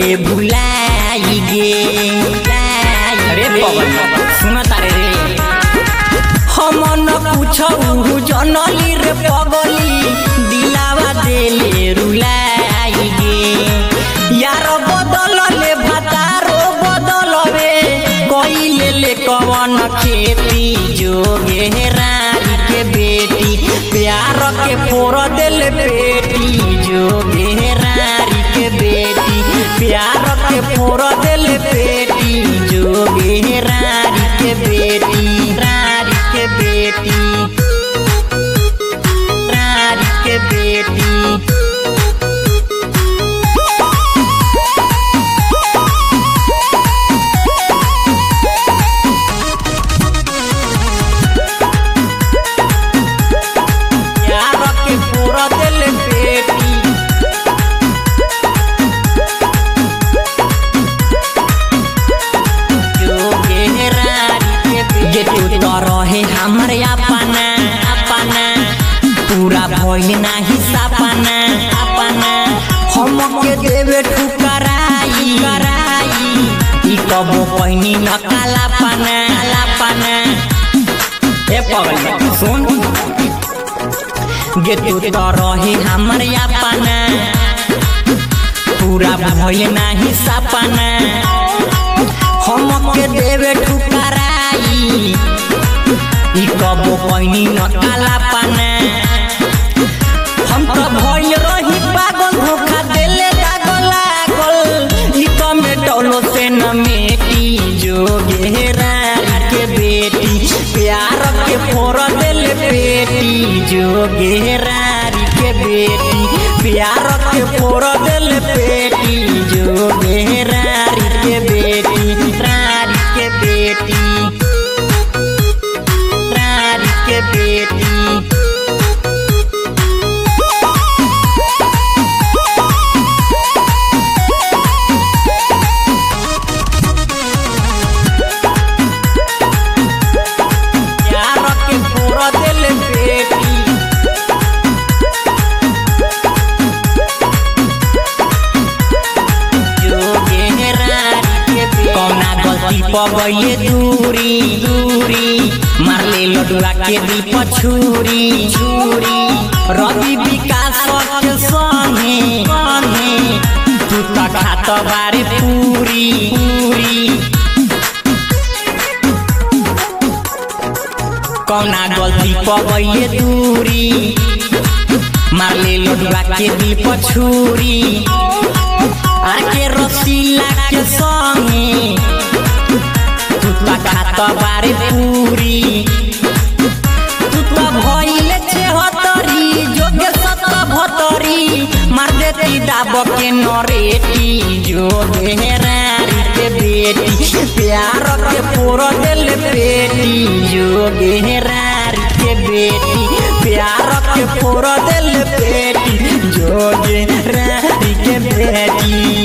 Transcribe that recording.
भुलाई गे अरे पवन सुन तारे रे हम न पूछऊ जनली रे पगली दिलावा देले रुलाई गे यार बदल ले भतारो बदल रे कइले ले कवन खेती जोगे रानी के बेटी प्यार के फोर दिल बेटी जोगे रानी के बेटी प्यार के फोर दिल बेटी जोगे रानी के बेटी रानी के बेटी रानी के बेटी प्यार के पूरा दिल बेटी जोगे रानी के बेटी गे तू तो रहे हमर अपना अपना पूरा भइल नाही सपना अपना हम के देवे ठुकराई कराई ई कबो पहिनी न काला पाना काला पाना ए पगल सुन गे तू तो रही हमर अपना पूरा भइल नाही सपना हम के देवे ठुकराई ई कबो पहिनी न काला पाना हम तो भइल रही पागल धोखा देले दागल लागल ई तो मेटौलो से न मेटी जोगे रानी के बेटी प्यार के फोर दिल बेटी जोगे रानी के बेटी प्यार के फोर दिल बेटी जोगे रानी के बेटी रानी के बेटी रानी के बेटी प्यार के पूरा दिल बेटी जोगे रानी के बेटी कौना गलती पर गइले दूरी दूरी मार ले लडुआ के दिल पर छुरी छुरी रवि विकास के संगे संगे तू त खात बारे पूरी पूरी कौना गलती पर गइले दूरी मार ले लडुआ के दिल पर छुरी आके रसीला के संगे तू त खात बारे पूरी तू त भइले छेहतरी जोगे सत भतरी मार देती दाब के नरेटी जोगे रानी के बेटी प्यार के पूरा दिल बेटी जोगे रानी के बेटी प्यार के पूरा दिल बेटी जोगे रानी के बेटी